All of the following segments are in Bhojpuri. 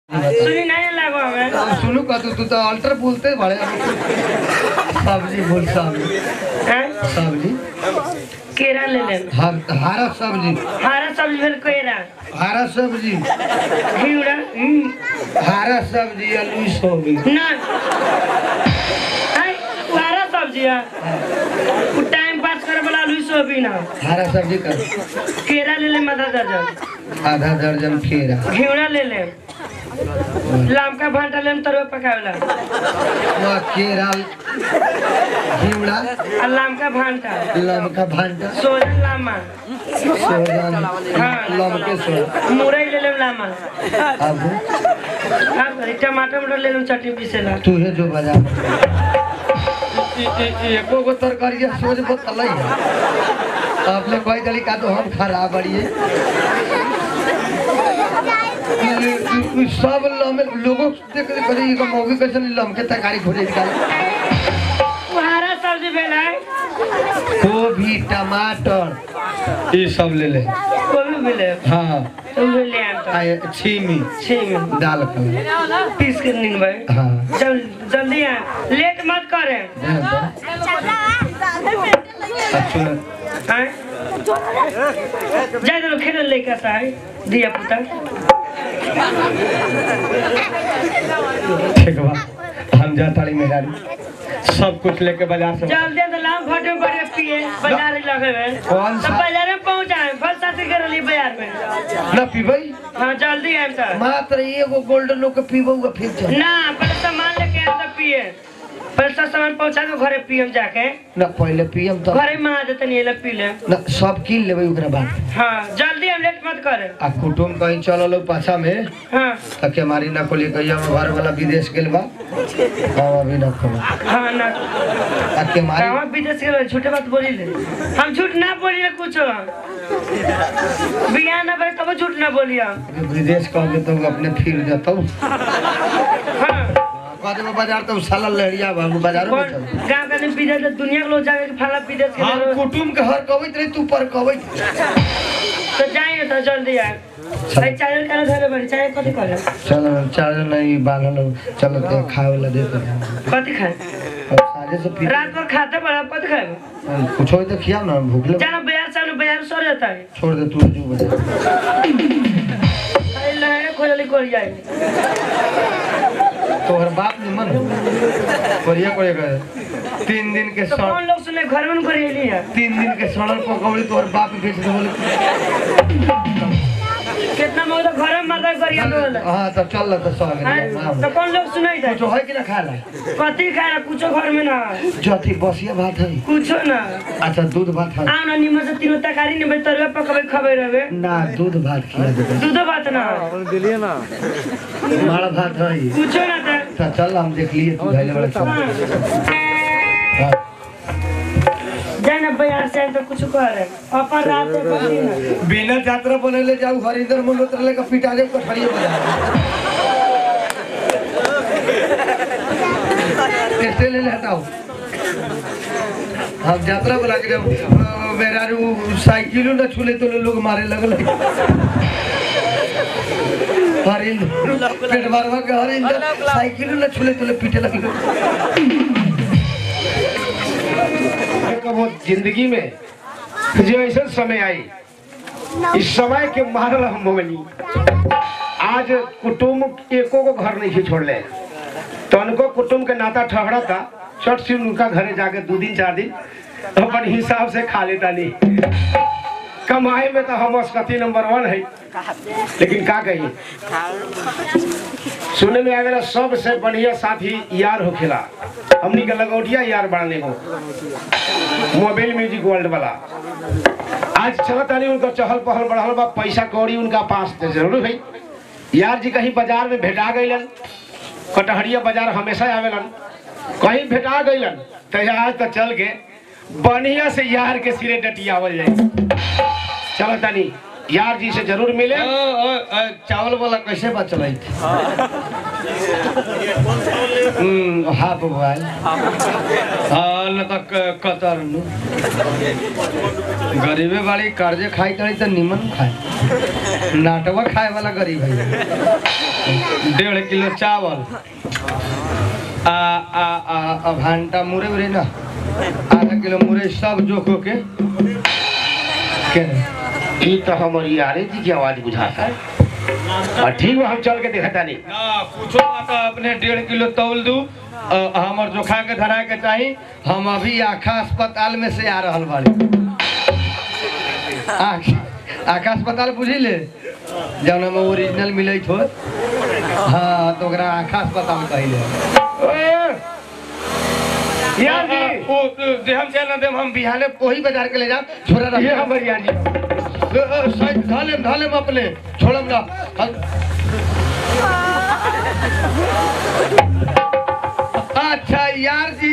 सुनी नहीं लागो हमें अब सुनू का तू तू तो अल्टर बोलते बड़े सब्जी बोल सब्जी हैं? सब्जी केरा ले ले हर हरा सब्जी हरा सब्जी फिर केरा हरा सब्जी घिउड़ा हम्म, हरा सब्जी आलू सोयाबीन ना हैं? वो हरा सब्जी है वो टाइम पास करे वाला आलू सोयाबीन है हरा सब्जी कर केरा ले ले आधा दर्जन आधा दर्जन केरा घिउड़ा ले ले लामका भांटा ले तरुआ पकावेला वह केरा घिवड़ा और लामका भांटा लमका भांटा सोजन लामा सोजन लमके सोजन मुरई ले ले लामा अब अब टमाटर मटर ले ले चटनी पीसेला तू है जो बाजार एको गो तरकारिया सोच बतल आपने कोई दली का तो हम खराब बड़िए सब लमे लोगों देख देख करे ये मौगी कैसे लमके तरकारी खोजे निकाल वो हरा सब्जी भेला है गोभी टमाटर ये सब ले ले कोई भी ले हाँ तो भी ले आम तो आए छीमी छह में दाल का पीस के नीन भाई हाँ जल जल्दी आ लेट मत करे दे दो। अच्छा हैं जाए तो खेल लेके आता है दिया पुता ठीक बा हम जा ताली मेहरानी सब कुछ लेके बाजार से जल्दी तो लाम फटे बड़े पिए बाजार ही लगे हुए कौन तो सा? बाजार में पहुंचाए फल साथी कर ली बाजार में ना पीबई हाँ जल्दी आए तो मात्र एगो गोल्डन लोग के पीबऊगा फिर चल ना पहले सामान लेके आए तो पिए पहले सब सामान पहुंचा के घरे पियम जाके ना पहले पियम तो घरे में आ देते नहीं ले पी ले ना सब कीन लेबै ओकरा बाद हाँ जल्दी हम लेट मत करे आ कुटुम कहीं चलल हो पाछा में हाँ त के मारी ना कोली कहिया में घर वाला विदेश गेल बा हम अभी ना खबर हाँ ना आ के मारी कहाँ विदेश के लोग झूठे बात बोली ले हम झूठ ना बोली ले कुछ बिया ना बड़े तब झूठ ना बोली हम विदेश कह तो अपने फिर जतौ हाँ कह देबो बाजार तो साला लहरिया बाबू बाजार में कौन चल गाँव का दिन विदेश दुनिया के लोग जाके फला विदेश के हम लोग कुटुम के हर कहबैत रही तू पर कहबैत तो जाए तो जल्दी आए भाई चावल का धरे बड़ी चाय कथी करे चलो चार नहीं बांधल चलो ते खाए वाला दे दे कथी खाए अब साझे से फिर रात भर खाते बड़ा कथी खाए कुछ हो तो खिया ना भूख लग जाना बाजार चालू बाजार सो जाता है छोड़ दे तू जो बजा खाली लहरे खोजली कर जाए तोहर बाप ने मन कोरिया कोरिया करे तीन दिन के तो सड़ कौन लोग सुने घर में करेली है तीन दिन के सड़ल पकौड़ी तोहर बाप बेच दे बोले कितना मोर तो घर में मर्दा करिया बोल हाँ तो चल तो सौ तो कौन लोग सुनाई जाए कुछ है कि ना खा ला कथी खाए ना कुछो घर में ना जथी बसिया भात है कुछो ना अच्छा दूध भात है आओ ना निमन से तीनों तरकारी निमन तरुआ पकबे खबे रहे ना दूध भात खिला दे दूधो बात ना माड़ा भात है कुछो ना था तो चल हम देख लिए तू धैले वाला चल हाँ। जाए ना बाजार से आए तो कुछ करे अपन रात में बची ना बिना यात्रा बनले जाऊ हरिंदर मल्होत्रा लेकर पिटा दे कठड़िए बजा कैसे ले लेता हूँ हम यात्रा बना के जब अ, मेरा रू साइकिल न छूले तो लोग मारे लगल हरिंदर पेट मारवा के हरिंदर साइकिल न छूले तो पीटे लगल कबो जिंदगी में जो ऐसा समय आई इस समय के मारल हम मोगनी आज कुटुम एको को घर नहीं छोड़ले तनको कुटुम के नाता ठहरा था चट से उनका घरे जाके दो दिन चार दिन अपन हिसाब से खा लेता नहीं कमाई में तो हम अस्कती नंबर वन है लेकिन का कही सुने में आवेला सबसे बढ़िया साथी यार होखेला हमनी के लगौटिया यार बढ़ाने को मोबाइल म्यूजिक वर्ल्ड वाला आज चलत आनी उनका चहल पहल बढ़ल बा पैसा कौड़ी उनका पास तो जरूर है यार जी कहीं बाजार में भेटा गईलन कटहरिया बाजार हमेशा आवेलन कहीं भेटा गईलन तो आज तो चल के बढ़िया से यार के सिरे डटियावल जाए चलो तानी यार जी से जरूर मिले चावल वाला कैसे बात चलाई थी हम्म, हाफ बॉयल हाँ न तो क- कतर नु गरीबे बाड़ी कर्जे खाई तड़ी तो निमन खाए नाटवा खाए वाला गरीब है डेढ़ किलो चावल आ आ आ आ भांटा मुरे उरे ना आधा किलो मुरे सब जोखो के के ई तो हमर यारे जी की आवाज बुझाता है और ठीक बा हम चल के देखता नहीं ना कुछो ना तो अपने डेढ़ किलो तौल दू अ, हमर जोखा के धराए के चाही हम अभी आखा अस्पताल में से आ रहल बाड़ी आख आखा अस्पताल बुझी ले जौन में ओरिजिनल मिले हो हाँ तो ओकरा आखा अस्पताल कहिले यार जी ओ देहम से ना देम हम बिहाने कोही बाजार के ले जाम छोरा रख ये हमर यार जी धालेम धालेम अपने छोड़म ना हम- अच्छा यार जी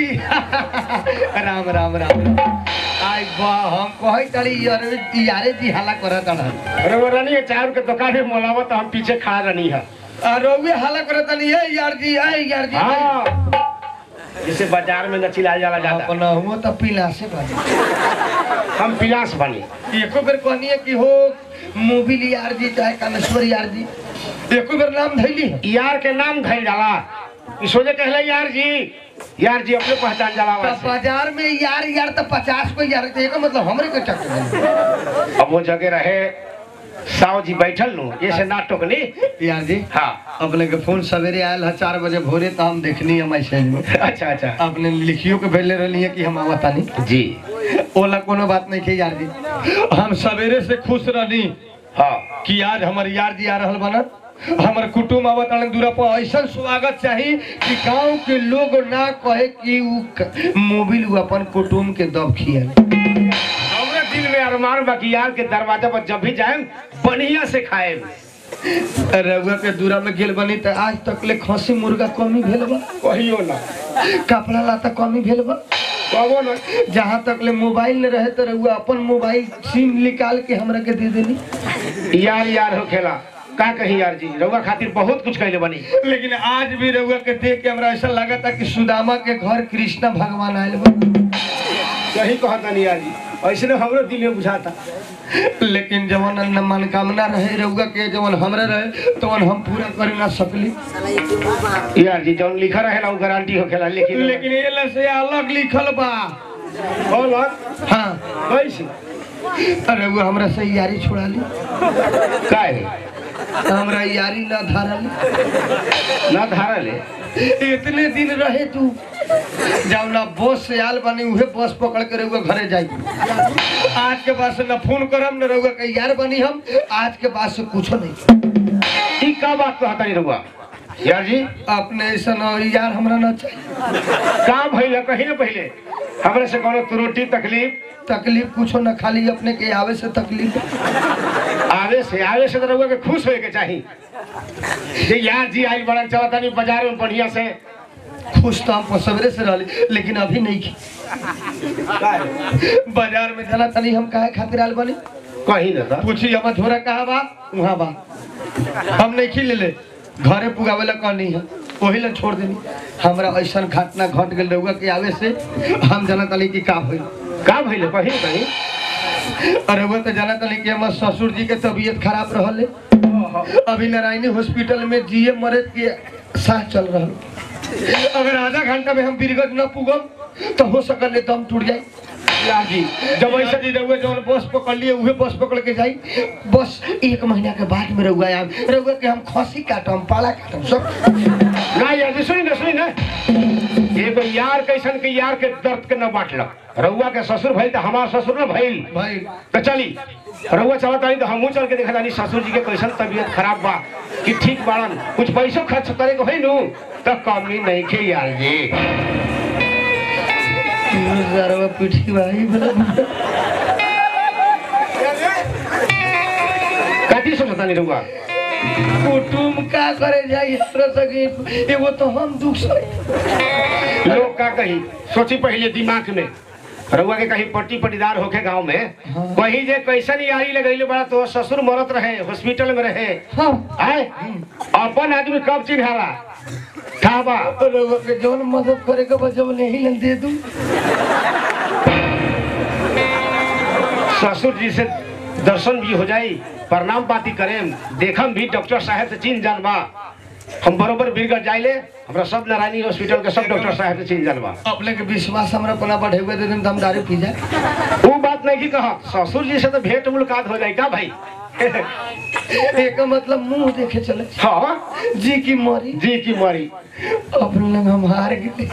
राम राम राम आई बा हम कहै तड़ी यार यारे जी हाला करत अड़ा अरे वो रानी चार के दुकान में मोलावा तो हम पीछे खड़ा रहनी है रोवे हाला करत तनी है यार जी है यार जी हाँ जैसे बाजार में न चिल्लाया जाला जाता अपना हुआ तो पीला से बाजी हम पिलास बनी एको बेर कहनी है कि हो मोबिल यार जी चाहे कामेश्वर यार जी एको बेर नाम धैली है यार के नाम धैल जाला ई सोचे कहले यार जी यार जी अपने पहचान जाला तो वैसे बाजार में यार यार तो पचास को यार तो एका मतलब हमरे के चक्कर अब वो जगह रहे साव जी बैठल नु ये से ना टोकनी यार जी हाँ अपने के फोन सवेरे आयल है चार बजे भोरे तो हम देखनी है मैसेज में अच्छा अच्छा अपने लिखियो के भेजले रहनी है कि हम आवतानी जी ओला कोनो बात नहीं है यार जी हम सवेरे से खुश रहनी हाँ कि आज हमार यार जी आ रहल बना हमार कुटुम आवत आने दूरा पर ऐसा स्वागत चाही कि गांव के लोग ना कहे कि उ क- मोबिल उ अपन कुटुम के दब खियल हमरे दिल में अरमान बा कि यार के दरवाजा पर जब भी जाए बढ़िया से खाए रउआ के दूरा में गेल बनी त आज तक ले खसी मुर्गा कमी भेल बा कहियो ना कपड़ा लाता कमी भेल बा कहो ना जहाँ तक ले मोबाइल न रहे तो रउआ अपन मोबाइल सिम निकाल के हमरा के दे देनी यार यार हो खेला का कही यार जी रउआ खातिर बहुत कुछ कहले बनी लेकिन आज भी रउआ के देख के हमरा ऐसा लगा था कि सुदामा के घर कृष्णा भगवान आयल बा सही कहता नहीं यार जी ऐसे हमरो दिल में बुझाता लेकिन जवन न मनकामना रहे रउआ के जवन हमरा रहे तवन हम पूरा कर ना सकली यार जी जौन लिखा रहेला वो गारंटी हो खेला लेकिन लेकिन ये से अलग लिखल बा बोल हाँ कैसे रउआ हमरा से यारी छोड़ा ली काय हमरा यारी ना धारा ली ना धारा ले इतने दिन रहे तू जब ना बस से आल बनी उहे बस पकड़ के रहुआ घरे जाई आज के बाद से न फोन करम न रहुआ के यार बनी हम आज के बाद से कुछो नहीं ई का बात कहता नहीं रउआ यार जी अपने ऐसा न यार हमरा न चाहिए का भइल कही ना पहले हमरे से कोनो त्रुटि तकलीफ तकलीफ कुछो न खाली अपने के आवे से तकलीफ आवे से आवे से तो रउआ के खुश होए के चाही जे यार जी आई बड़ा चलता नहीं बाजार में बढ़िया से खुश तो हम सवेरे से रहली लेकिन अभी नहीं की बाजार में जाना तनी हम काहे खातिर आल बनी कहीं ना था पूछी हम झोरा कहाँ बा वहाँ बा हम नहीं खिल ले घरे पुगावे ला कहनी है वही ला छोड़ देनी हमरा ऐसा घटना घट गेल रहुआ के आवे से हम जाना तनी कि का होई का भइल कहीं ना कहीं अरे वो तो जाना तनी कि हमर ससुर जी के तबीयत खराब रहले अभी नारायणी हॉस्पिटल में जीए मरद के साथ चल रहा अगर आधा घंटा में हम बीरगंज न पुगम तो हो सकल दम टूट जाए यार जी जब ऐसा जी रहुआ जौन बस पकड़ लिए उहे बस पकड़ के जाई बस एक महीना के बाद में रहुआ आम रहुआ के हम खसी काटम पाला काटम सब ना यार जी सुनी ना सुनी ना एगो यार कैसन के यार के दर्द के न बांटलक रउआ के ससुर भइल त हमार ससुर न भइल भाई तो चली रउआ चलत आई तो हमहू चल के देखा जानी ससुर जी के कैसन तबीयत खराब बा कि ठीक बाड़न कुछ पैसो खर्च करे के होई नु तो कमी नहीं खे यार जी जरवा पीठी भाई काटी सोचता नहीं रउआ कुटुम का करे जाई हमरा सके एगो तो हम दुख सही लोग का कही सोची पहले दिमाग में रउआ के कहीं पट्टी पट्टीदार होके गांव में कहीं जे कैसन यारी लगैले बड़ा तो ससुर मरत रहे हॉस्पिटल में रहे हम आए अपन आदमी कब चिन्हाला ठाबा रहुआ के जौन मदद करे के बजब नहीं लन दे दूं ससुर जी से दर्शन भी हो जाई प्रणाम पाती करेम देखम भी डॉक्टर साहब से चिन्ह जानबा हम बरोबर बीरगढ़ जाइले हमरा सब नारायणी हॉस्पिटल के सब डॉक्टर साहब से चिन्ह जानबा अपने के विश्वास हमरा पना बढ़े हुए दे हम दारू पी जाए वो बात नहीं की कहा ससुर जी से तो भेंट मुलाकात हो जाए का भाई एक मतलब मुंह देखे चले हाँ जी की मरी जी की मारी अपने हम हार गए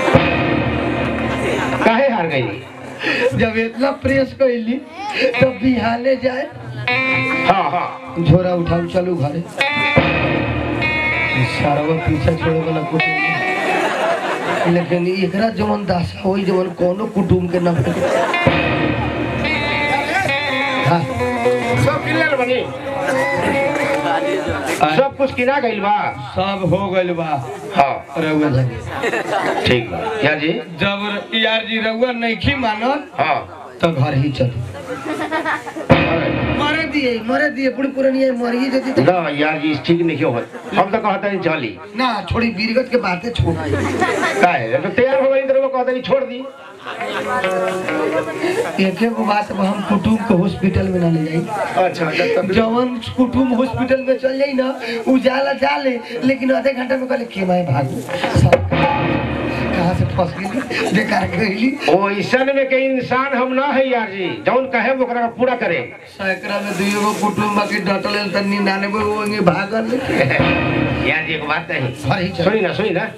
काहे हार गई जब इतना प्रेस कैली तो बिहाने जाए हाँ हाँ झोरा उठाऊ चलू घरे सारा पीछा छोड़े वाला कुछ नहीं। लेकिन एकरा जवन दासा होई जवन कोनो कुटुम के न भेटे हाँ सब क्लियर बनी सब कुछ किना गइल बा सब हो गइल बा हाँ रउआ जी ठीक बा क्या जी जब यार जी रउआ नहीं मानल हाँ तो घर ही चली मरे दिए मरे दिए पूरी पुरानी मरी जती तो ना यार जी ठीक नहीं हो हम तो कहते हैं चली ना छोड़ी बीरगत के बातें छोड़ काहे तो तैयार हो गई तो वो कहते नहीं छोड़ दी एक एक बात अब हम कुटुम को हॉस्पिटल में ना ले जाई अच्छा अच्छा जवन कुटुम हॉस्पिटल में चल जाई ना उ जाला जाले लेकिन आधे घंटे में कहले के मैं भागू सब कहाँ से फंस गई बेकार गईली वो ईसन में के इंसान हम ना है यार जी जौन कहे वो ओकरा पूरा करे सैकड़ा में दुई गो कुटुम बाकी डटल त निन्यानवे वो वहीं भागल यार जी एक बात नहीं सही चल सुनी ना सुनी ना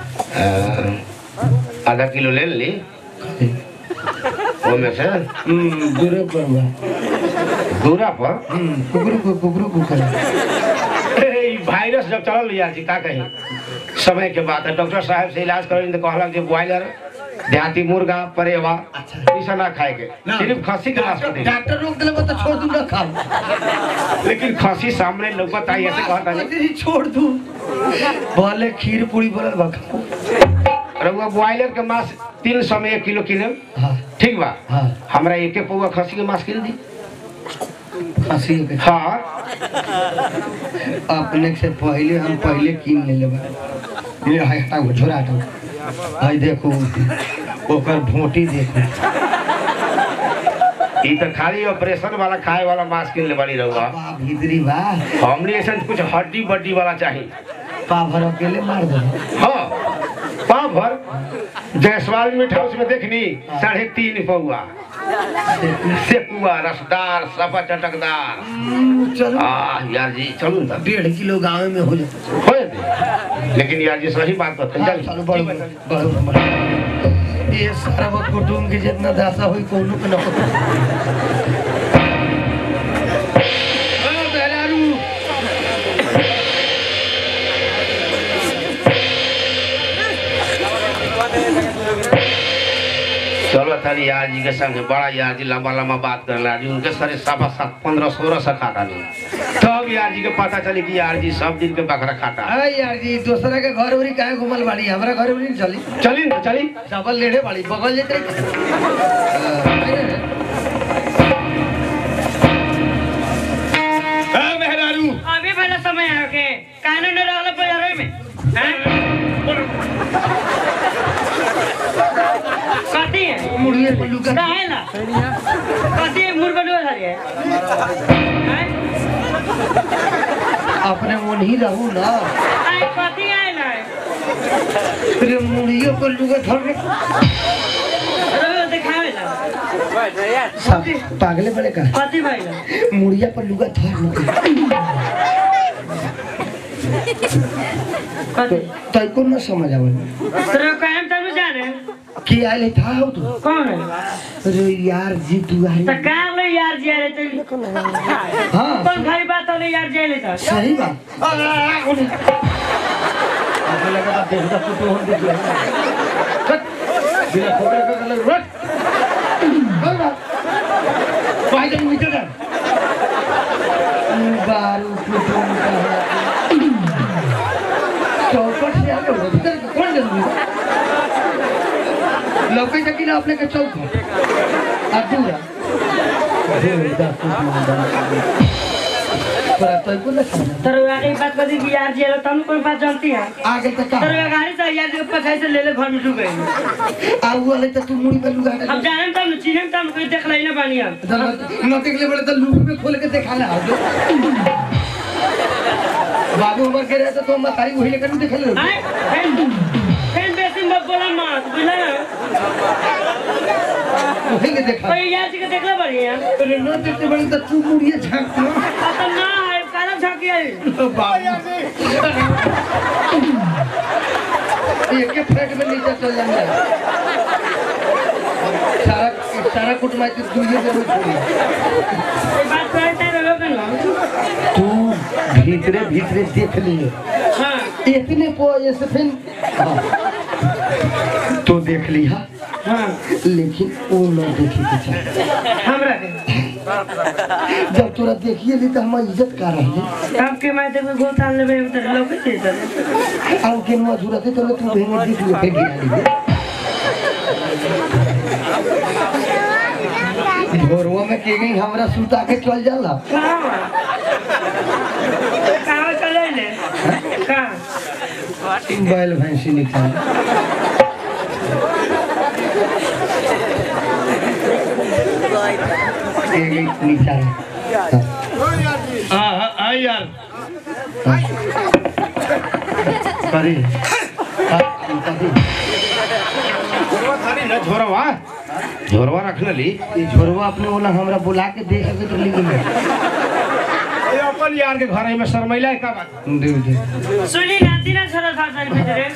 अ, आधा किलो ले ली वो में से हम्म दूरे पर बा दूरा पर हम्म कुकरू को कुकरू को कर ई वायरस जब चलल यार जी का कही समय के बात है डॉक्टर साहब से इलाज करें तो कहलक जे बॉयलर देहाती मुर्गा परेवा ई सब ना खाए के सिर्फ खस्सी के नाश कर डॉक्टर रोक दिले तो छोड़ दूं ना खाओ लेकिन खस्सी सामने लौकत आई ऐसे कहता नहीं तेरी छोड़ दूं बोले खीर पूरी बोलल बा खाओ रउआ बॉयलर के मांस तीन सौ में एक किलो किलो हाँ ठीक बा हाँ हमरा एक एक पौवा खस्सी के मांस किन दी खांसी के हाँ अपने से पहले हम पहले कीन ले लेबा ये हाय हटाओ झोरा हटाओ हाय देखो ओकर भोटी देखो ई तो खाली ऑपरेशन वाला खाए वाला मांस किन ले बड़ी रउआ बा भीतरी बा हमने ऐसा कुछ हड्डी बड्डी वाला चाहिए पा भर अकेले मार दो हाँ पाँव भर जयसवाल मीट हाउस में देखनी साढ़े तीन पौआ सेकुआ रसदार सफा चटकदार चलो आ यार जी चलू ना डेढ़ किलो गाँव में हो जाए हो जाते लेकिन यार जी सही बात बता हाँ, चलो बढ़ो बढ़ो बढ़ो बढ़ो। ये सारा वो कुटुम के जितना दासा हुई कोनो के न हो चलो तारी यार जी के संग बड़ा यार जी लंबा लंबा बात कर रहा जी उनके सारे सफा सात पंद्रह सोलह सौ खाता नहीं तब यार जी के पता चली कि यार जी सब दिन के बकरा खाता अरे यार जी दूसरा के घर उरी काहे घुमल बाड़ी हमरा घर उरी नहीं चली चली ना चली डबल लेढ़े बाड़ी बगल जेते मेहरारू अभी पहले समय है के कानून न रहल पर में हैं? कथी है मुड़िए पल्लू का काहे ना कथी है मुर्गा डोल है हैं? अपने मन ही रहू ना आए कथी आए ना फिर मुड़िए पल्लू का धर रोज दिखावे ना सब पागले बड़े का कथी भाई ना मुड़िया पल्लू का धर कथी तो को न समझ आवल तेरे काम तनु जाने की आइले था हो तू कौन है अरे यार जी तू आई तो कार ले यार जी अरे तो हाँ कौन खरी बात होले यार जी ले तो सही बात आपको लगा था देखदा फोटो हम देख लिया कट बिना फोटो का कलर रट कौन बात भाई जब मीटर का बारू फोटो का चौपट से आगे हो भीतर के कौन जरूरी लौके तक ना अपने के चौक अधूरा अधूरा तोरा तो को ना समझ तर आगे बात कर दी कि यार जी है तुम कोई बात जानती है आगे तो का तर गाड़ी से यार जी ऊपर से ले ले घर में डूब गए आउ वाले तो तू मुड़ी पे लुगा अब जाने तब चीने तब कोई देख लेना पानी हम न देखले बड़े तो लूप में खोल के देखा ना दो बाबू उमर के रहे तो हम तारी वही लेकर देख ले आए फैन फैन बेसी मत बोला मत बुझला ना वही के देखा कोई यार जी के देखला बढ़िया अरे न देखते बड़े तो तू मुड़िए झांक ना अब तो ना है काला झाकी है एक के फ्लैट में नीचे चल जाएंगे सारा सारा कुटुंब के दुनिया में छोड़ी ये बात करते रहो कि ना तू भीतरे भीतरे देख लिए हां इतने पो ऐसे फिर हाँ। तो देख लिया हां लेकिन वो न देखे के चाहिए हमरा के जब तोरा देखिए ली तो हम इज्जत कर रहे अब के मैं देखो गोतान लेबे उधर लोग के चले आउ के नुआ जुरा थे तो तू भेंगे देख लिया फिर गिरा ली भोरवा में के गई हमरा सुता के चल जाला कहां कहां चले ले कहां बैल भैंसी निकाल के गई नीचा हाँ हाँ हाँ यार करी हाँ, करी। झोरवा थारी न झोरवा झोरवा रख ली ये झोरवा अपने बोला हमरा बुला के दे सके तो लिख ले ये अपन यार के घर में शर्मिला है का बात दे दे सुनी नाती ना छोरा था साल भीतर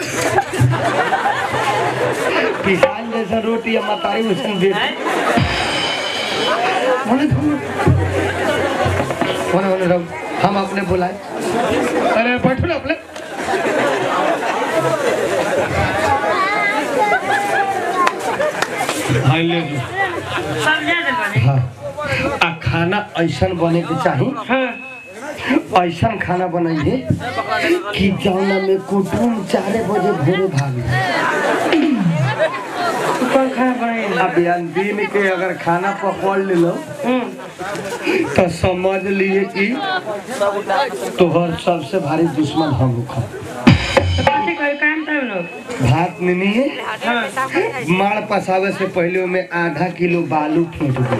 किसान जैसा रोटी या मतारी वैसा दे बोले तुम बोले बोले रहो हम अपने बुलाए अरे बैठो ना अपने हाँ ले लो सब जा दे बने हाँ आ खाना ऐसा बने के चाहिए हां ऐसा खाना बनाइए कि जौना में कुटुम चारे बजे भोरे भागे कौन खाना बनाए अब यार दिन के अगर खाना पकड़ ले लो हम्म तो समझ लिए कि तोहर सबसे भारी दुश्मन हम लोग हैं। तो काटे कोई काम तब लोग भात नहीं है हां माड़ पसावे से पहले में आधा किलो बालू फेंक दो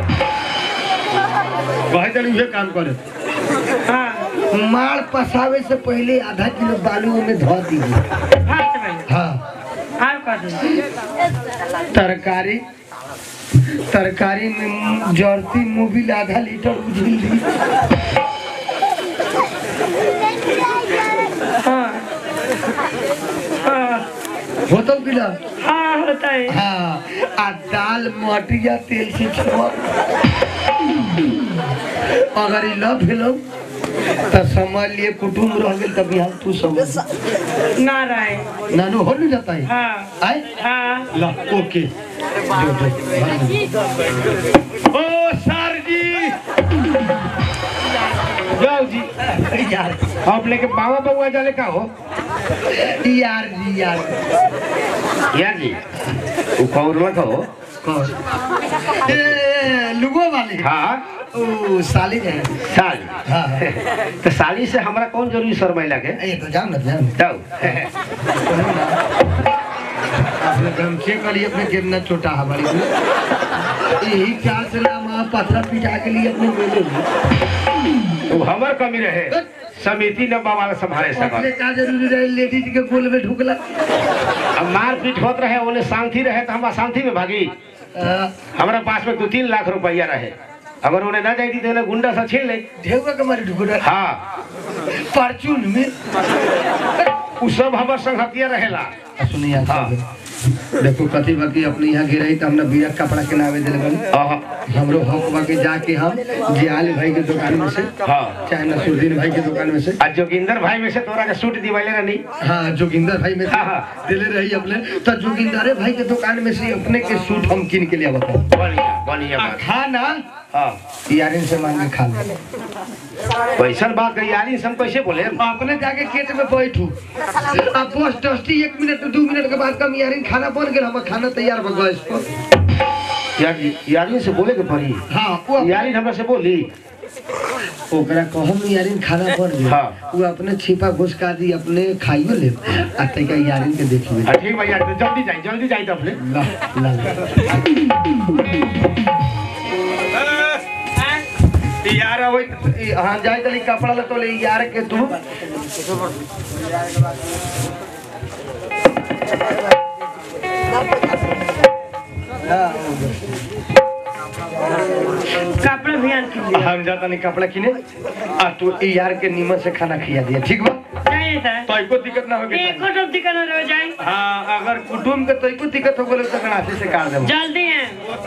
कहे तो उहे काम करे हां माड़ पसावे से पहले आधा किलो बालू में धो दीजिए भात बने हाँ आप कर दो तरकारी तरकारी में जर्ती मोबिल आधा लीटर उझिल दी हां हां होतल कि ना हाँ होता है हाँ आ दाल मटिया तेल से छुआ अगर ई न भेलो तो समझ लिए कुटुम्ब रह गेल तभी हम तू समझ ना रहे नानू हो नहीं जाता है हाँ आए हाँ ला ओके जो जो ओ सर जी जाओ जी यार आप लेके बाबा बउआ जाले का हो यार जी यार यार जी वो कौन मत हो कौन ए लुगो वाले हाँ ओ साली है साल हाँ तो साली से हमरा कौन जरूरी शर्मिला के ये तो जान ना जान जाओ अपने गमछे के लिए अपने गिरना छोटा हमारी यही चाल से नाम आप पथरा पिटा के लिए अपने मेले में वो हमर कमी रहे समिति न बाबा संभाले अपने सकल का जरूरी रहे लेडीज के गोल में ढुकला अब मार पीट होत रहे ओने शांति रहे तो हम अशांति में भागी आ, हमारा पास में दो तीन लाख रुपया रहे अगर उन्हें ना जाती तो उन्हें गुंडा से छीन ले ढेउआ के मारे ढुकला हाँ परचून में उ सब हमार संगतिया रहेला सुनिए आप हाँ। सब। देखो कथी बाकी अपने यहाँ गिराई तो हमने बिया कपड़ा के नावे दिल बनी आहा, हमरो हक बाकी जाके हम जियाल भाई के दुकान में से हाँ चाहे नसरुद्दीन भाई के दुकान में से आज जोगिंदर भाई में से तोरा के सूट दिवाले रहनी हाँ जोगिंदर भाई में से हाँ, हाँ। दिले रही अपने तो जोगिंदरे भाई के दुकान में से अपने के सूट हम किन के लिए बताओ बढ़िया बढ़िया बात खाना हाँ यारिन से मांग के खा ले वैसन बात कही यारी हम कैसे बोले अपने जाके गेट में बैठू अब बस टस्टी एक मिनट दो मिनट के बाद कम यारिन खाना बन गया हम खाना तैयार बन गया इसको यार यारी से बोले के पड़ी हाँ वो यारी हमरा से बोली ओकरा कहम यारिन खाना पर दे हाँ। वो अपने छिपा घुसका दी अपने खाइयो ले आ तैका यारिन के देखिए हाँ, ठीक भैया तो जल्दी जाए जल्दी जाए तो अपने ला ला यार अब हाँ जाए तली कपड़ा ले तो ले यार के तू कपड़ा भी आन कीजिए हम जाता नहीं कपड़ा किने आ तू ई यार के नीमन से खाना खिया दिया ठीक बा जाइए था तो एको दिक्कत ना होगी एको तो दिक्कत न रह जाए हाँ अगर कुटुम के तो एको दिक्कत हो गले तो गणासी से काट देम जल्दी है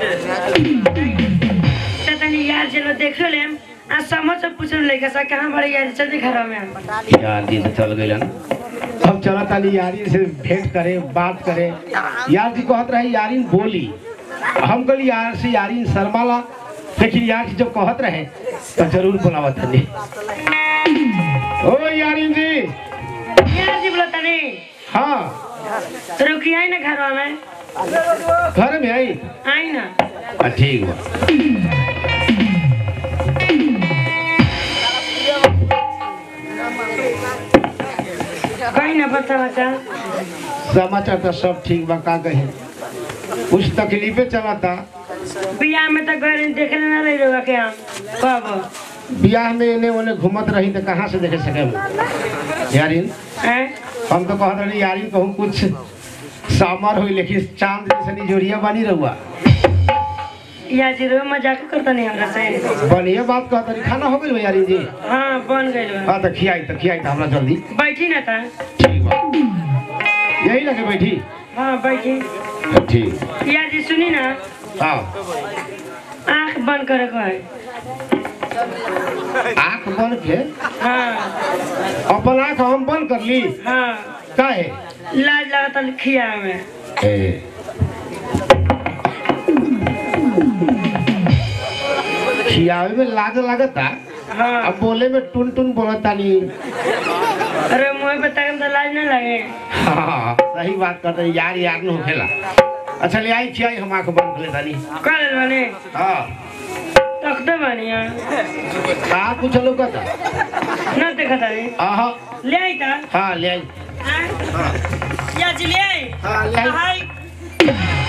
तो तनी यार चलो देख ले आ समझ से पूछ ले लड़का सा कहाँ बड़े यार जल्दी घर में यार दिन चल गई हम चला ताली यारी से भेंट करे बात करे यार जी कहत रहे यारिन बोली हम कहली यार से यारिन शर्माला लेकिन यार जी जब कहत रहे तो जरूर बुलावत तनी ओ यारिन जी यार जी बोला तनी हाँ तो रुकी आई ना घर में घर में आई आई ना हाँ, ठीक बा कहीं ना बता बच्चा समाचार तो सब ठीक बा का कहे कुछ तकलीफे चला था बियाह में तो घर देखे ना रही रहोगा के हम कब बियाह में इन्हें उन्हें घूमत रही तो कहाँ से देखे सके हम? यारिन हैं हम तो कहत रही यारिन कहूँ कुछ सामर हुई लेकिन चांद जैसे निजोरिया बनी रहुआ यार जी रो मजाक करता नहीं हमरा से बढ़िया बात कहत रही खाना हो गई यारिन जी हाँ बन गई हाँ तो खियाई तो खियाई तो हमरा जल्दी बैठी ना था ठीक बा यही लगे बैठी हाँ बैठी ठीक यार जी सुनी ना हाँ आँख बंद करे को है आँख बंद के हाँ अपन आँख हम बंद कर ली हाँ काहे लाज लगता खिया में ए, खियावे में लाज लगता हाँ अब बोले में टुन टुन बोलता नहीं अरे मुँह पे तक तो लाज ना लगे हाँ सही बात करते हैं, यार यार न होखेला अच्छा ले आई खियाई हम आँख बंद कर लेता नहीं कर बने हाँ तख्ते बढ़िया का कुछ लोग था ना देखा था रे। आहा ले आई था हाँ ले आई हाँ? यार जी ले आई हाँ ले आई हाय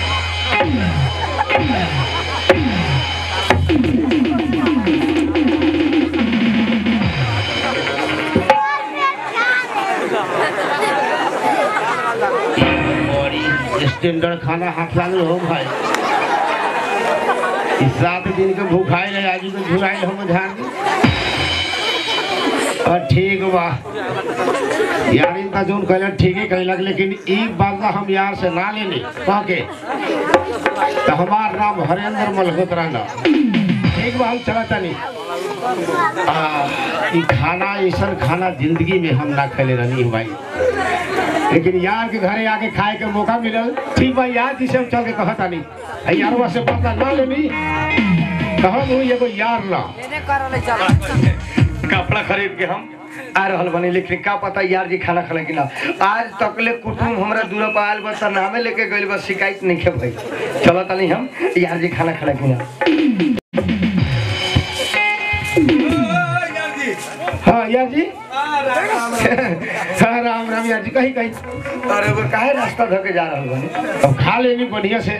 बड़ी स्टैंडर्ड खाना हाथ लागल हो भाई इस सात दिन के भूखाई रहे आज के झुराई हम झाड़ दी और ठीक बा यार इनका जोन कहला ठीक ही कहलक लेकिन ई बात ला हम यार से ना लेनी कह के तो हमार नाम हरेंद्र मल्होत्रा ना ठीक बा हम चला तनी आ, ई खाना ऐसा खाना जिंदगी में हम ना खेले रहनी भाई लेकिन यार के घरे आके खाए के मौका मिलल ठीक बा यार जी से हम चल के कहता नहीं अई यारवा से पता ना लेनी कहम हुई एगो यार ना कपड़ा खरीद के हम आ रहल बनी लेकिन का पता यार जी खाना खले कि ना आज तकले कुटुम हमरा दूर पर आयल बस नामे लेके गइल बस शिकायत नहीं खे भाई चलो तनी हम यार जी खाना खले कि ना हाँ यार जी हाँ राम राम यार जी कहीं कहीं अरे वो काहे रास्ता धके जा रहल बनी अब खा लेनी बढ़िया से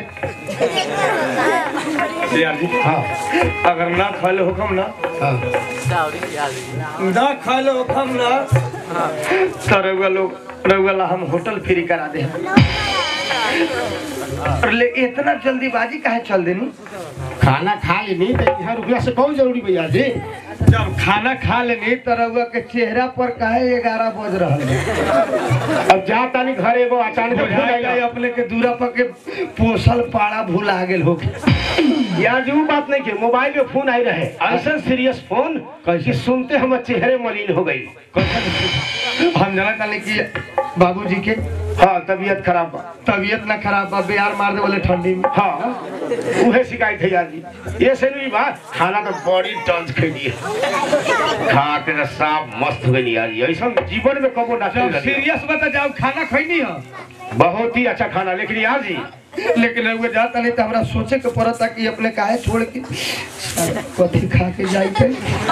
यार जी हाँ अगर ना खाले हुकम ना हाँ ना खाले हुकम ना तो रउआ लोग रउआ ला हम होटल फ्री करा दे और ले इतना जल्दीबाजी काहे चल देनी खाना खा लेनी तो यहाँ रुपया से बहुत जरूरी भैया जी जब खाना खा लेनी तो रउआ के चेहरा पर काहे ग्यारह बज रहल बा? अब जा तानी घर एगो अचानक भूल बुझाइल आइला। अपने के दूरा पर के पोसल पाड़ा भूला गेल हो यार जी वो बात नहीं के मोबाइल में फोन आई रहे ऐसा सीरियस फोन कि सुनते हम चेहरे मलिन हो गई हम जाना तानी कि बाबूजी के हाँ तबीयत खराब बा तबीयत ना खराब बा बिहार मार दे बोले ठंडी में हाँ उहे शिकायत है यार जी ये से नहीं बात खाना तो बड़ी टंच खेली खा के तो साफ मस्त हो गई यार ये ऐसा जीवन में कबो ना जब सीरियस बता जाओ खाना खैनी हो बहुत ही अच्छा खाना लेकिन यार जी लेकिन रउआ जाता नहीं तो हमरा सोचे के पड़ता कि अपने काहे छोड़ के कथी खा के जाई के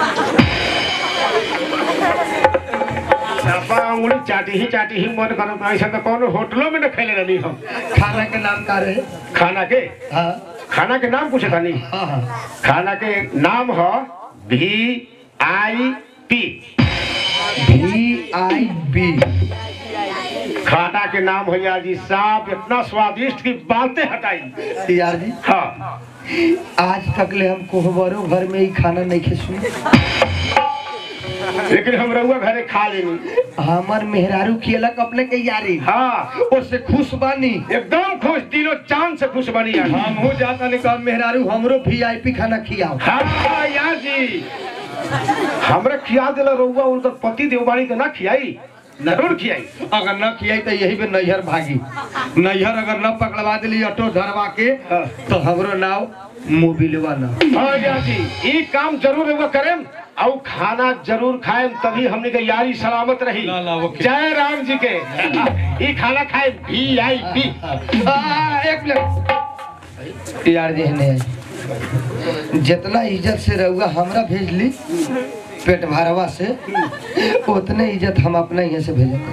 सापा अंगुली चाटी ही चाटी ही मन करत ऐसा तो कौन होटलों में न खेले रही हम खाना के नाम का रहे खाना के हाँ खाना के नाम पूछे था हाँ हाँ खाना के नाम है भी I P V I B खाना के नाम है यार जी साहब इतना स्वादिष्ट की बातें हटाई यार जी हाँ आज तक ले हम कोहबरो घर में ही खाना नहीं खे सुने लेकिन हम रहुआ घरे खा लेनी हमर मेहरारू खियलक अपने के यारी हाँ उससे खुश बानी एकदम खुश दिलो चांद से खुश बनी यार हम हो जाता नहीं कहा मेहरारू हमरो वीआईपी खाना खियाओ हाँ यार जी हमरा खिया दिला रहुआ उनका पति देवबाड़ी के ना खियाई जरूर खियाई अगर न खियाई तो यही पे नैहर भागी नैहर अगर न पकड़वा दिली ऑटो धरवा के हाँ। तो हमरो नाव मोबिलवा ना हाँ यार जी ये काम जरूर रहुआ करें और खाना जरूर खाएं तभी हमने के यारी सलामत रही ला, ला, ओके। जय राम जी के ये खाना खाए भी आई पी आ, एक मिनट यार जी ने जितना इज्जत से रहुआ हमरा भेजली पेट भरवा से उतने इज्जत हम अपना यहाँ से भेजे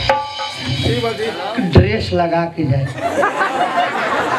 ड्रेस लगा के जाए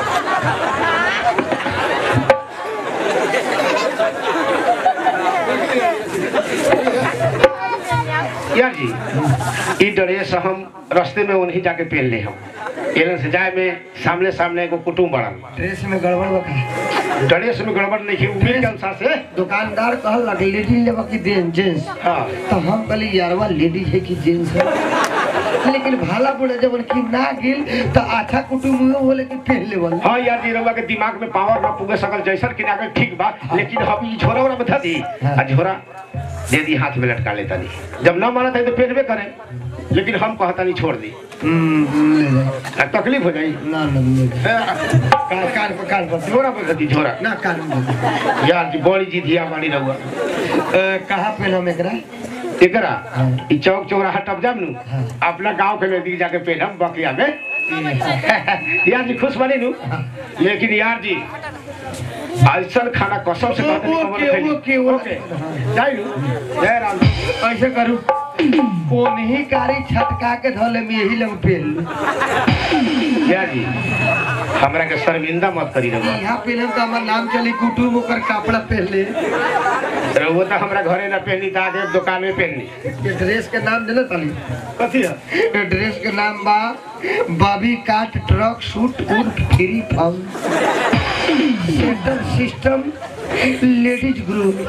यार जी ये ड्रेस हम रास्ते में उन्हीं जाके पहन ले हम एलन से जाए में सामने सामने एगो कुटुम बड़न ड्रेस में गड़बड़ बका ड्रेस में गड़बड़ नहीं की उम्मीद के अनुसार से दुकानदार कहल लगे लेडीज लेबा की जेंट्स हाँ तो हम कहली यारवा लेडीज है कि जेंट्स है लेकिन भाला बोले जब उनकी ना गिल तो आधा कुटुम हो लेकिन पहन लेवल हाँ यार जी रउआ के दिमाग में पावर ना पुगे सकल जैसन कि ना के ठीक बा लेकिन हम ई झोरा वाला बता दी हाँ। आ झोरा दे दी हाथ में लटका लेता नहीं जब ना माना था तो पहनबे करें लेकिन हम कहता नहीं छोड़ दी हम्म, ले जाए आ, तकलीफ हो जाई ना ना ले जाए कान कान पर कान पर झोरा पर दी झोरा ना कान में यार जी बड़ी जी धिया बाड़ी रहुआ अ, कहाँ पे हम एकरा एकरा हाँ। ई चौक चौराहा टप जाम नु हाँ। अपना गांव के नजदीक जाके पहनम बकिया में यार जी खुश बनी नु लेकिन यार जी ऐसा खाना कसम से कहते नहीं, ओके, कबो ओके, नहीं ओके। ओके जाई नु जय राम जी। ऐसे करू कोनही कारी छटका के धोले में यही लग पेल यार जी हमरा के शर्मिंदा मत करी रहुआ यहाँ पेलम तो हमार नाम चली कुटुम ओकर कपड़ा पहन ले रहुआ तो हमरा घरे ना पहनी था आगे दुकान में पहननी ये ड्रेस के नाम देना ताली कथी है ये ड्रेस के नाम बा बॉबी काट ट्रक सूट उर्फ free found centre system ladies group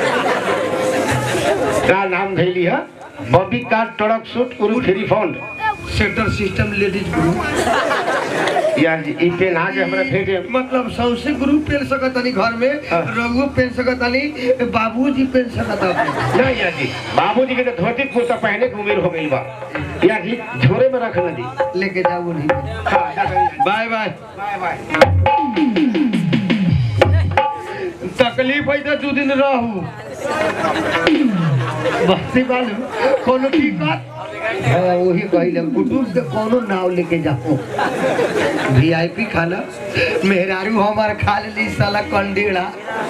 का नाम धैली है बॉबी का ट्रक सूट उरु free fund centre system ladies group यार जी ई पेन आके हमरा भेजे मतलब सौसे ग्रुप पेन सकतानी घर में हाँ। रघु पेन सकतानी बाबूजी पेन सकता नहीं यार जी बाबूजी के तो धोती कुर्ता पहने की उम्र हो गई बा यार जी झोरे में रख न दी लेके जाओ नहीं हाँ, जा करिए। बाय बाय बाय बाय तकलीफ है तो दू दिन रहू बस्ती बालू कोनो दिक्कत हाँ वही कहिल कुटुम से कोनो नाव लेके जाओ वीआईपी खाना मेहरारू हमार खा लेली साला कंडीड़ा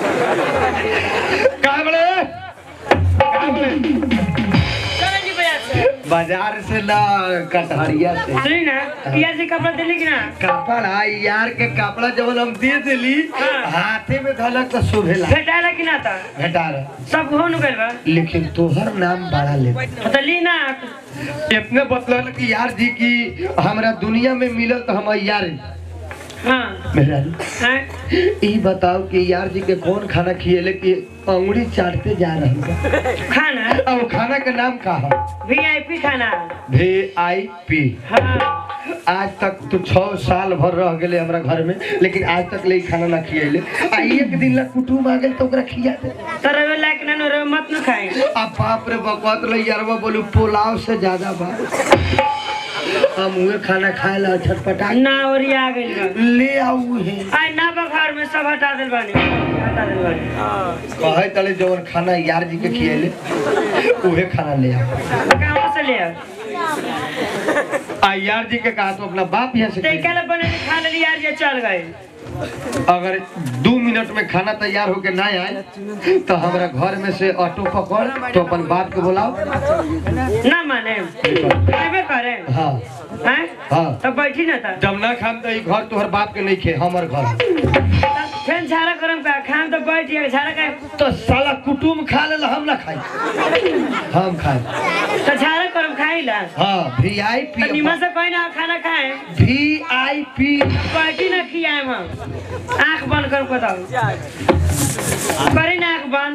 का बड़े का बड़े चलो जी भैया से बाजार से ना कटहरिया से सुनी ना पिया जी कपड़ा दिली कि ना कपड़ा यार के कपड़ा जब हम दे देली हाँ। हाथे में धलक तो शोभेला भेटाला कि ना था घटा रहा सब हो नु गइल बा लेकिन तोहर नाम बड़ा ले तो ली ना इतने बतल कि यार जी की हमरा दुनिया में मिलल तो हम यार हाँ मेरा हैं? ई बताओ कि यार जी के कौन खाना खिएले कि अंगुरी चाटते जा रहे हैं खाना अब खाना का नाम का है वीआईपी खाना वी आई पी हाँ आज तक तो छह साल भर रह गए हमरा घर में लेकिन आज तक ले ई खाना ना खिएले आ एक दिन ला कुटुम आ गेल तो ओकरा खिया दे तो रवे लायक ना रवे मत न खाए आ बाप रे बकवात ले यारवा बोलू पुलाव से ज्यादा बा हम उहे खाना खाए ला छटपटा ना ओरिया गइल बा ले आऊ है आई ना बखार में सब हटा दिल बानी हटा दिल बानी कहे तले जवन खाना यार जी के खिएले उहे खाना ले आओ कहाँ से ले आ आ आ यार जी के कहा तो अपना बाप यहाँ से तैका खाई। ले बने खा लेली यार ये चल गए अगर दो मिनट में खाना तैयार होके ना आए तो हमारा घर में से ऑटो पकड़ तो अपन बाप के बुलाओ ना माने खाबे करे हाँ हैं हाँ। तब बैठी ना था जब ना खाम तो ई घर तोहर बाप के नहीं खे हमर घर फिर झाड़ा करम का खाम तो बैठ गया झाड़ा का तो साला कुटुम खा ले हम ना खाई हम खाए तो झाड़ा करम खाई ला हाँ वी आई तो पी निमन से कोई ना खाना खाए वी आई पी बैठी ना खियाए हम आंख बंद कर बताओ करी ना आंख बंद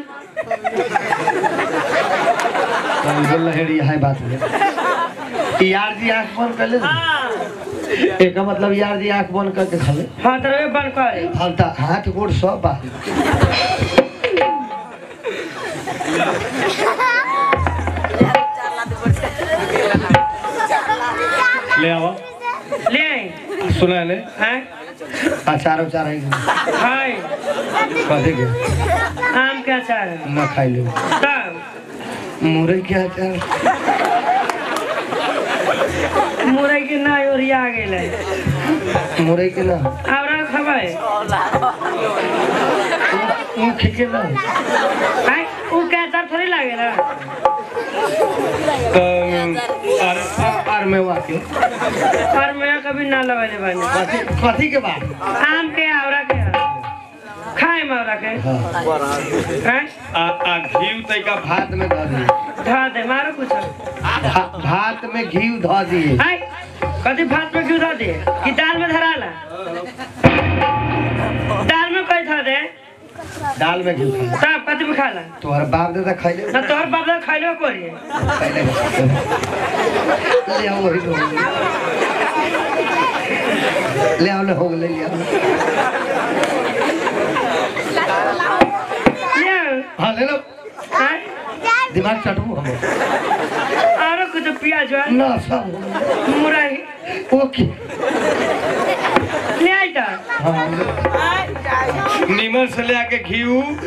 लहरी है बात में यार जी आंख बंद कर ले हाँ एक मतलब यार जी आंख बंद करके खा ले हाँ तो रे बंद करे हम तो हाथ गोड़ सब बा ले आओ ले आई सुना ले हैं अचार उचार है हाय कथी के आम के अचार है ना खाई ले तब मुरई के अचार मुरई के ना ओरिया गेल है मुरई के ना आवरा खबै ऊख के ना हैं उ के अचार थोड़ी लागे ना और और में वाके और मैं कभी ना लगाले बानी कथी कथी के बाद आम के आवरा के खाए में आवरा के हैं आ आ घी तैका भात में धऽ दिए धा दे मारो कुछ भा- भात में घी धऽ दिए हैं कथी भात में क्यों धा दे कि दाल में धराला दाल में कोई धा दे दाल में घी खा तब कथी में खाला तोहर बाप दादा खैले ना तोहर बाप दादा खाइलो कोरी खैले ले आओ वही तो ले आओ ले हो गेलै ले आओ ले आओ। हाँ ले लो हैं दिमाग चटू हम आरो कुछ प्याज है ना सब हो गेलै। मुरई ओके ले आई ता हाँ नीमन से ले आके घी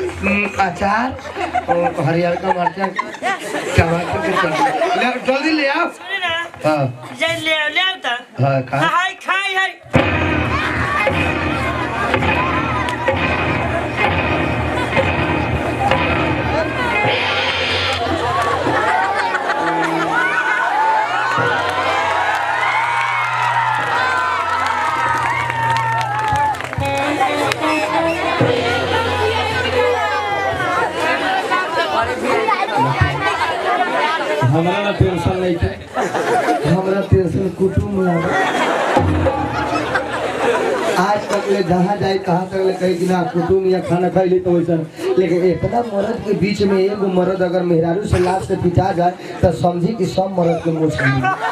अचार और हरियर का मरचा टमाटर के चटनी ले आओ, जल्दी ले आओ सुनी ना हाँ जे ले आओ ले आओ ता हाँ खा हाय खाई हाय हमरा ना टेंशन नहीं थे हमरा टेंशन कुटुम लागे आज तक ले जहाँ जाए कहाँ तक ले कही कि ना कुटुम या खाना खाई ली तो वैसा लेकिन इतना मर्द के बीच में एगो मर्द अगर मेहरारू से लाश से पिटा जाए तो समझी कि सब मर्द के मुँह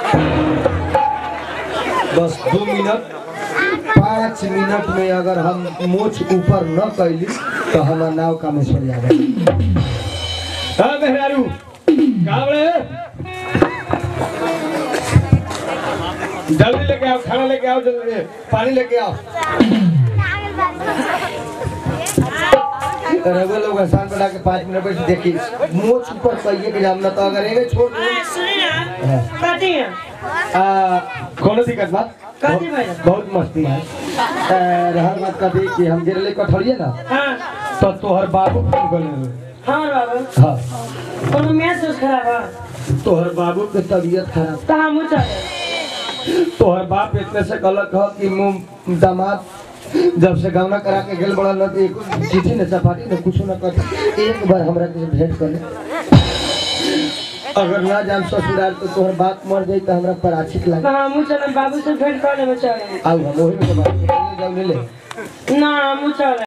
बस दो मिनट पाँच मिनट में अगर हम मोछ ऊपर न कैली तो हमारा नाव कामेश्वर जाएगा हाँ मेहरारू कहाँ बड़े जल्दी लेके आओ खाना लेके आओ जल्दी पानी लेके आओ रघु लोग आसान बना के पाँच मिनट बैठ देखी मोच ऊपर कहिए कि हम ना तो अगर एगे छोड़ दे हाय सुनी ना कथी है आ, कोनो दिक्कत बा कथी भइल? बहुत मस्ती है आ, रहल बात कथी कि हम गिरले कठौड़िए ना हाँ तो तोहर बाबू फोन कर ले हाँ बाबू हाँ कोनो मैच खराब है तोहर बाबू के तबीयत खराब तो हम चले तोहर बाप इतने से गलत ह कि मुंह दामाद जब से गावना करा के गेल बड़ा न तो एक चिट्ठी न चपाटी न कुछ न कर एक बार हमरा के भेंट कर ले। अगर ना जान ससुराल तो तोहर बाप मर जाई तो हमरा पराचित लागे तो हम चले बाबू से भेंट कर लेबे चले आउ हम ओही में के बात कर ले जाऊ ले ले ना हम चले